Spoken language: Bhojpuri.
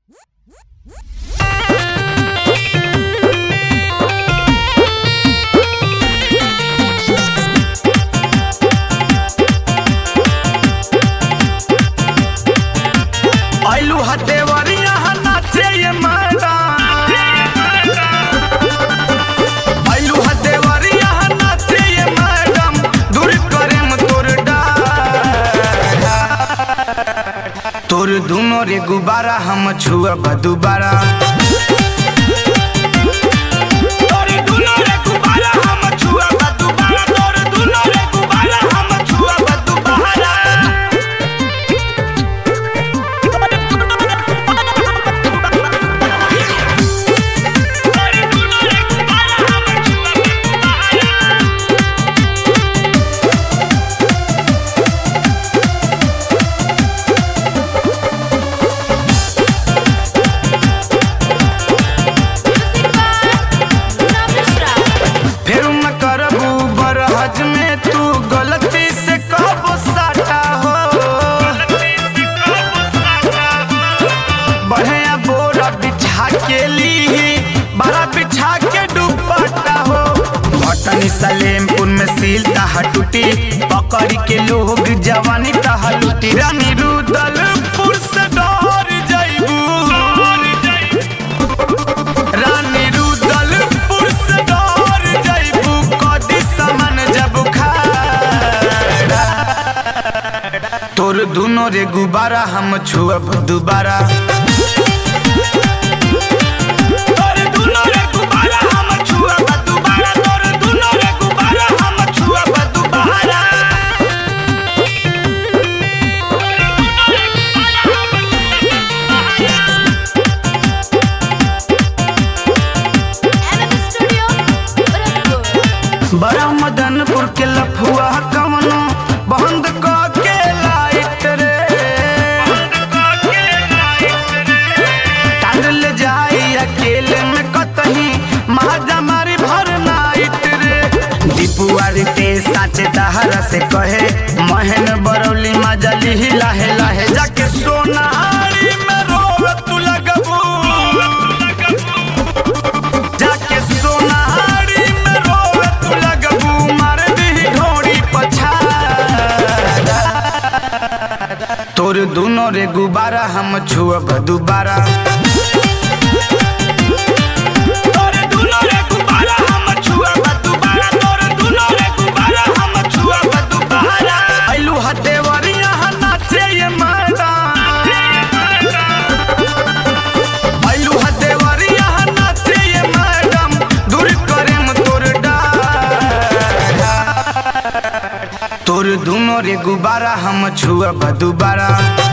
आइलू हटेवरिया नाचे ये मैडम आइलू हटेवरिया नाचे ये मैडम दूर करेम तोर डार तोर दुनो रे गुब्बारा हम छुअब दुबारा तोर दुनो रे गुब्बारा हम छुअब दुबारा तोर दुनो रे गुब्बारा हम छुअब दुबारा फिर न करबू बरहज में तू गलती से कहबो साटा हो बढ़िया बोरा बिछा के ली बड़ा बिछा के दुपट्टा हो भटनी सलेमपुर में सील तहा टूटी पकड़ के लोग जवानी तहा लूटी रानी रुदलपुर से डर जाइबू रानी रुदलपुर से डर जाइबू कदी सामान जब खाड़ा तोर दुनो रे गुब्बारा हम छुअब दुबारा तोर दुनो रे गुब्बारा हम छुअब दुबारा तोर दुनो रे गुब्बारा हम छुअब दुबारा बड़ा मदनपुर के लफुआ कवनो बंद क के लाइट रे टांग ले जाई अकेले में कतही महाजा मारी भर नाइट रे दीपुआर के साचे दहरा से कहे महन बरौली मजली ही लाहे लाहे जाके सोनारी में रोवे तू लगबू जाके सोनारी में रोवे तू लगबू मार दी ढोड़ी पछाड़ा तोर दुनो रे गुब्बारा हम छुअब दुबारा तोर दुनो रे गुब्बारा हम छुअब दुबारा तोर दुनो रे गुब्बारा हम छुअब दुबारा आइलू हटेवरिया नाचे ये मैदान आइलू हटेवरिया नाचे ये मैडम दूर करेम तोर डार तोर दुनो रे गुब्बारा हम छुअब दुबारा